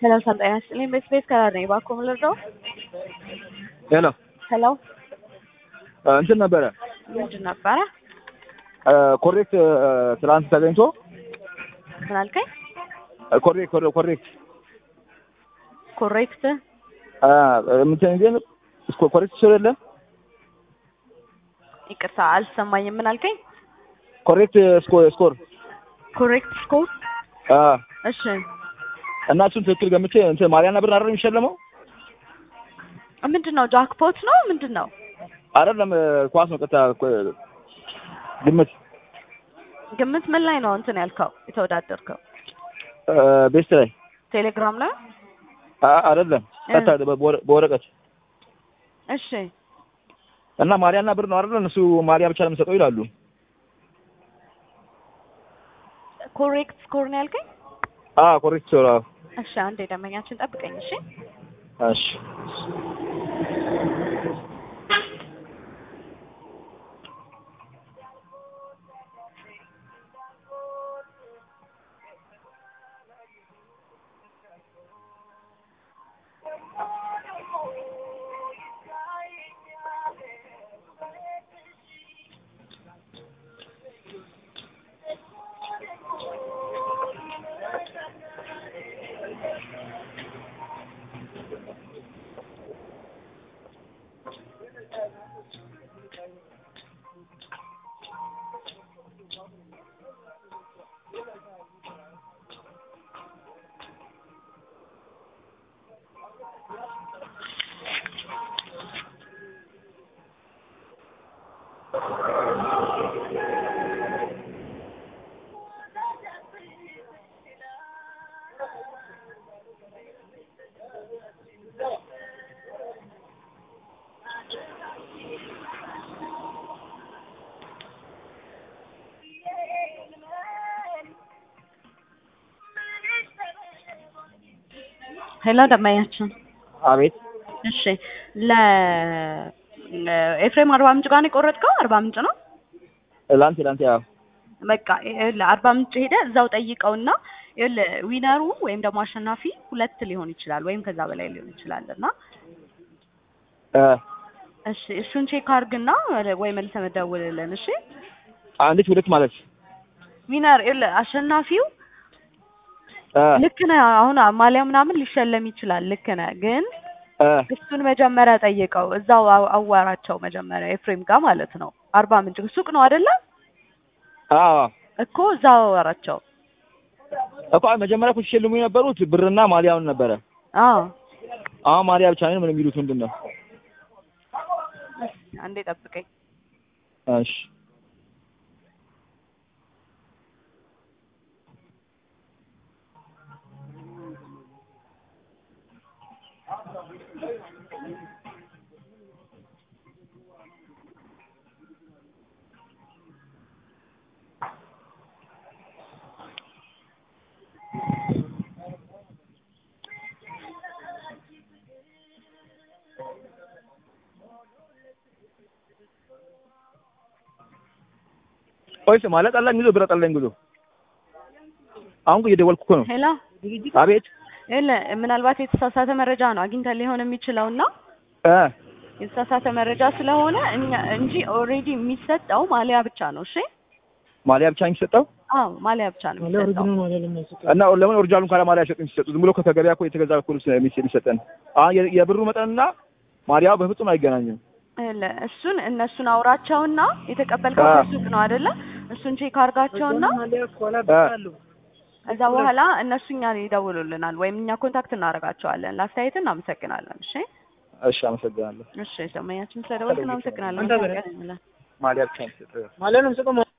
ሰላም ጤና ይስጥልኝ። በስፔስ ከራር ነኝ። እባክዎ ምን ልርዳው? ሄሎ ሄሎ እንትን ነበረ ምንድን ነበረ? ኮሬክት ትናንት ተገኝቶ ምን አልከኝ? ኮሬክት ኮሬክት ኮሬክት እንትን ግን እስኮ ኮሬክት ሰው የለም ይቅርታ አልሰማኝም። ምን አልከኝ? ኮሬክት ስኮ ስኮር ኮሬክት ስኮር እሺ እና እሱን ትክክል ገምቼ እንትን ማሪያና ብር አይደል የሚሸለመው? ምንድን ነው ጃክፖት ነው ምንድን ነው? አይደለም ኳስ ነው ቀጥታ ግምት ግምት ምን ላይ ነው እንትን ያልከው የተወዳደርከው? ቤስት ላይ ቴሌግራም ላይ አ- አይደለም ቀጥታ በወረ- በወረቀት እሺ እና ማሪያና ብር ነው አይደል? እነሱ ማሪያ ብቻ ነው የምሰጠው ይላሉ። ኮሬክት ስኮር ነው ያልከኝ? አ ኮሬክት ሰው አዎ። እሺ አንዴ ደንበኛችን ጠብቀኝ። እሺ እሺ ሄሎ ደንበኛችን አቤት እሺ ለ ኤፍሬም አርባ ምንጭ ጋር ነው የቆረጥከው? አርባ ምንጭ ነው። ላንቴ ላንቴ አዎ በቃ ይኸውልህ አርባ ምንጭ ሄደህ እዛው ጠይቀውና ይኸውልህ ዊነሩ ወይም ደግሞ አሸናፊ ሁለት ሊሆን ይችላል ወይም ከዛ በላይ ሊሆን ይችላል እና እ እሺ እሱን ቼክ አድርግና ወይ መልሰህ መደውልልን። እሺ አንዲት ሁለት ማለት ዊነር ይኸውልህ አሸናፊው እ ልክ ነህ። አሁን ማሊያ ምናምን ሊሸለም ይችላል። ልክ ነህ ግን እ እሱን መጀመሪያ ጠይቀው እዛው አው- አዋራቸው መጀመሪያ ኤፍሬም ጋር ማለት ነው። አርባ ምንጭ ሱቅ ነው አይደለ? አዎ እኮ እዛው አዋራቸው። እኮ መጀመሪያ እኮ ሲሸልሙ የነበሩት ብርና ማሊያውን ነበረ። አዎ አሁን ማሊያ ብቻ ነው ምን የሚሉት ምንድን ነው? አንዴ ጠብቀኝ። እሺ ቆይስ ማለት ጠላኝ ጉዞ ብረ ጠላኝ ጉዞ አሁን እየደወልኩ እኮ ነው። ሄሎ አቤት ይኸውልህ ምናልባት የተሳሳተ መረጃ ነው አግኝተን ሊሆን የሚችለው እና እ የተሳሳተ መረጃ ስለሆነ እኛ እንጂ ኦልሬዲ የሚሰጠው ማሊያ ብቻ ነው። እሺ ማሊያ ብቻ ነው የሚሰጠው አዎ ማሊያ ብቻ ነው የሚሰጠው። እና ለምን ኦሪጂናሉን ካለ ማሊያ ሸጥ የሚሰጡ ዝም ብሎ ከገበያ እኮ የተገዛ እኮ ልብስ ነው የሚሰ- የሚሰጠን። አሁን የ- የብሩ መጠንና ማሊያው በፍጹም አይገናኝም። ይኸውልህ እሱን እነሱን አውራቸውና የተቀበልከው አዎ። ከሱቅ ነው አይደለ? እሱን ቼክ አድርጋቸውና እ ከዛ በኋላ እነሱ እኛን ይደውሉልናል ወይም እኛ ኮንታክት እናደርጋቸዋለን። ለአስተያየት እናመሰግናለን። እሺ እሺ አመሰግናለሁ። እሺ ደንበኛችን ስለደወልክ እናመሰግናለን። ማሊያ ብቻ ነው የሚሰጠው።